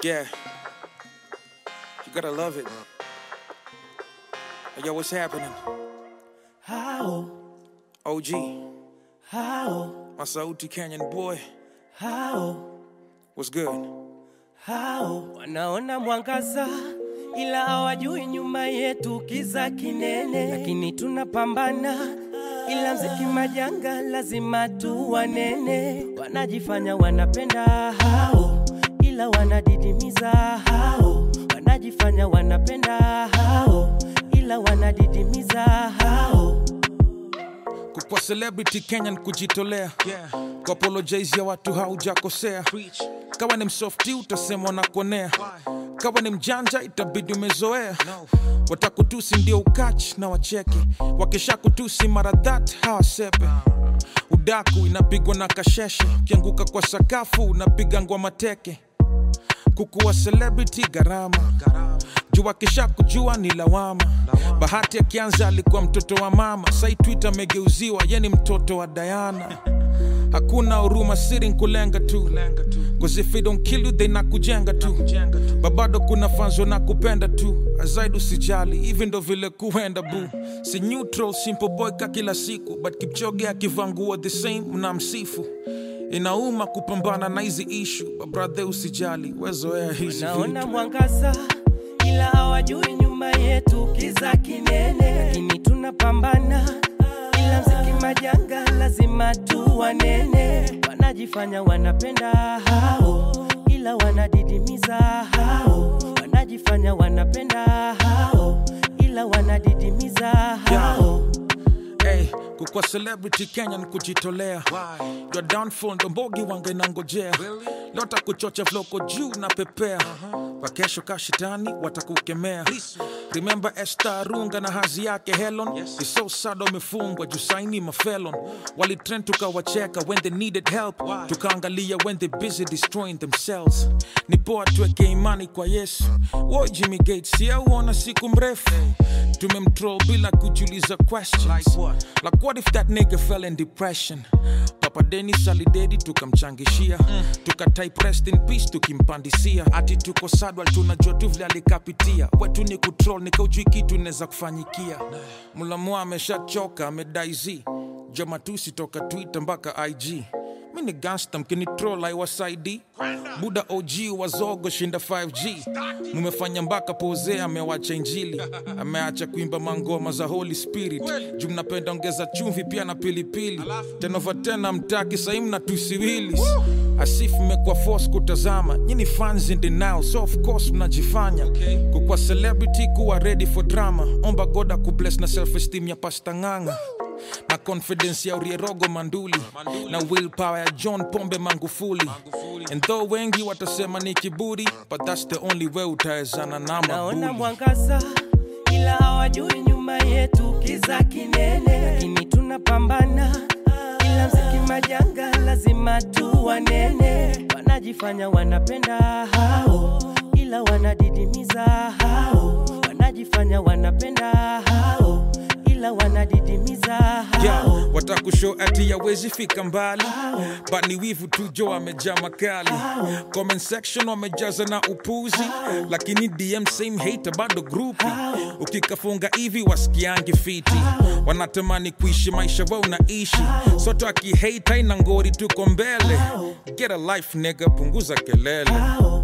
Yeah. You gotta love it. Hey, Yo, what's happening? How, OG, how, my Sauti Canyon boy. how, What's good? how wanaona mwangaza ila hawajui nyuma yetu kiza kinene, lakini tunapambana ila mziki majanga lazima tu wanene. Wanajifanya wanapenda hao, ila wanadidimiza hao. Wanajifanya wanapenda hao, ila wanadidimiza hao. Kukwa celebrity Kenyan kujitolea yeah. Kuapologize ya watu haujakosea Kawa ni msofti utasema unakuonea Kawa ni mjanja itabidi umezoea Watakutusi ndio ukachi na wacheke Wakisha kutusi mara that hawasepe Udaku inapigwa na kasheshe Ukianguka kwa sakafu unapiga ngwa teke kukuwa celebrity gharama juu akisha kujua ni lawama bahati akianza alikuwa mtoto wa mama sai twitter amegeuziwa ye ni mtoto wa dayana hakuna huruma siri nkulenga tu cause if they don't kill you they nakujenga tu babado kuna fanzo na kupenda tu azaidi usijali hivi ndo vile kuenda bu si neutral simple boy ka kila siku but kipchoge akivaa nguo the same mnamsifu inauma kupambana na hizi ishu babrathe usijali wezoea hizi Naona vitu mwangaza ila hawajui nyuma yetu kiza kinene, lakini tunapambana ila mziki majanga lazima tu wanene. Wanajifanya wanapenda hao, ila wanadidimiza hao. Wanajifanya wanapenda hao, ila wanadidimiza hao. hey, kukwa celebrity kenya ni kujitolea your downfall ndo mbogi wanga inangojea lota kuchocha vloko juu na pepea wakesho kashitani watakukemea remember Esther runga na hazi yake helon yes. so sad wamefungwa juu saini mafelon walitrend tukawacheka when they needed help tukaangalia when they busy destroying themselves ni poa tuweke imani kwa yesu wo jimmy gates yauona siku mrefu tumemtroll bila kujiuliza questions like what? like what if that nigga fell in depression papa denis alidedi tukamchangishia mm. tukatype rest in peace tukimpandisia ati tuko sadwal tunajua tu vile alikapitia wetu ni kutrol nikaujui kitu inaweza kufanyikia mulamu ameshachoka amedaiz jamatusi toka twitter mpaka ig mi ni gangsta mkinitrol aiwasaidi buda og wazogo shinda 5g mumefanya mpaka pose amewacha injili ameacha kuimba mangoma za holy spirit juu mnapenda ongeza chumvi pia na pilipili tenova tena mtaki sahii mna tusiwilis asif mmekuwa force kutazama nyini fans in denial so of course mnajifanya kukwa celebrity kuwa ready for drama omba goda kubless na self esteem ya pasta ng'anga na confidence ya urierogo manduli, na willpower ya john pombe mangufuli and though wengi watasema ni kiburi but that's the only way utawezana na Naona mabuli mwangaza ila hawajui nyuma yetu kiza kinene, lakini tunapambana ila mziki majanga lazima tu wanene. Wanajifanya wanapenda hao, ila wanadidimiza hao. Wanajifanya wanapenda hao, ila wanadidimiza hao. yeah, watakushow ati yawezi fika mbali but ni wivu tu jo amejaa makali comment section wamejaza na upuzi lakini dm same hater bado grupi ukikafunga hivi wasikiangi fiti wanatamani kuishi maisha wao unaishi soto akihate haina ngori tuko mbele get a life nigga punguza kelele Hao,